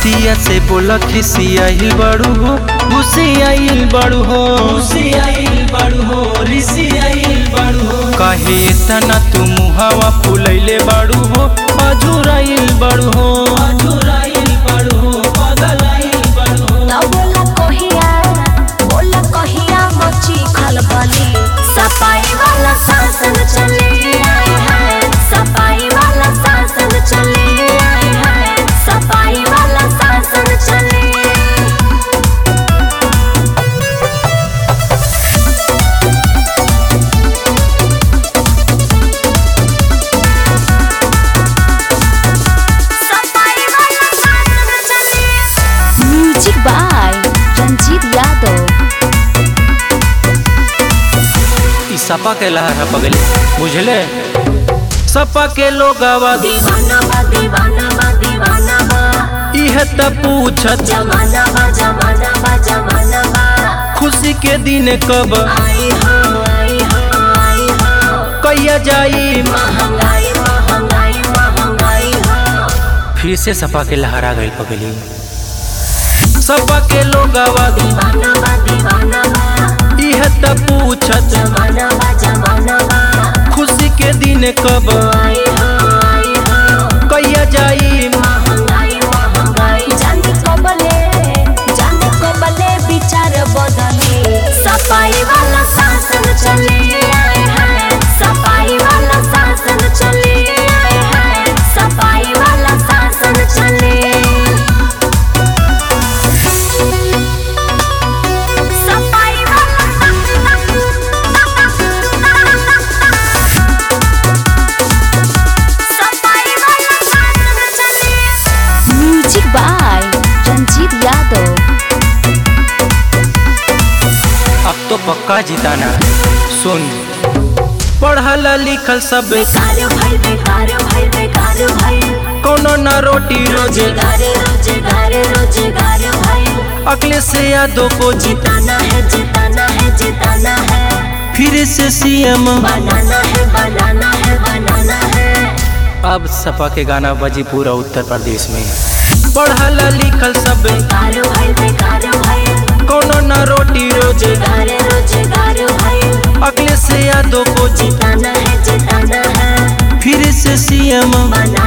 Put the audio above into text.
बतिया से बोला खिसियाइल बड़ू हो घुसियाइल बड़ू हो घुसियाइल बड़ू हो रिसियाइल बड़ू हो काहे इतना तू मुहावा फुलैले बड़ू हो अझुराइल बड़ू हो अधुराइल बड़ू हो बदलाइल बड़ू हो ना बोला कहिया बोला कहिया मची खलबली सफाई वाला शासन चले आए हैं सफाई वाला शासन चले आए हैं सफाई वाला शासन चले सफाई वाला शासन चले म्यूजिक बाय रंजीत यादव ई सपा के लहर है बगले बुझले सपा के लोगवा दीवाना बा दीवाना बा दीवाना बा इह त पूछत जमाना बा जमाना बा जमाना बा खुशी के दिन कब आई हो आई हो आई हो कैया जाई महंगाई महंगाई महंगाई हो फिर से सपा के लहरा गई पगली सपा के लोगवा दीवाना बा दीवाना बा इह त पूछत जमाना बा जमाना बा खुशी के दिन कब आई हो आई हो कैया जाई महंगाई महंगाई जाने कबले जाने कबले विचार बदले सफाई वाला शासन चले आए हैं सफाई वाला शासन चले आए हैं सफाई वाला शासन चले सफाई सफाई वाला शासन चले म्यूजिक बाय रंजीत यादव अब तो पक्का जिताना सुन पढ़ल लिखल सब बेकार भाई बेकार भाई बेकार भाई कोनो न रोटी रोजे रोजगार रोजगार रोजगार भाई अगले से यादों को जीत जिताना है जिताना है जिताना है फिर से सीएम बनाना है बनाना है बनाना है अब सपा के गाना बजी पूरा उत्तर प्रदेश में पढ़ल लिखल सब बेकार भाई बेकार भाई कोनो न रोटी रोजे रोजगार रोजगार भाई अगले से यादों को जीत जिताना है जिताना है फिर से सीएम बनाना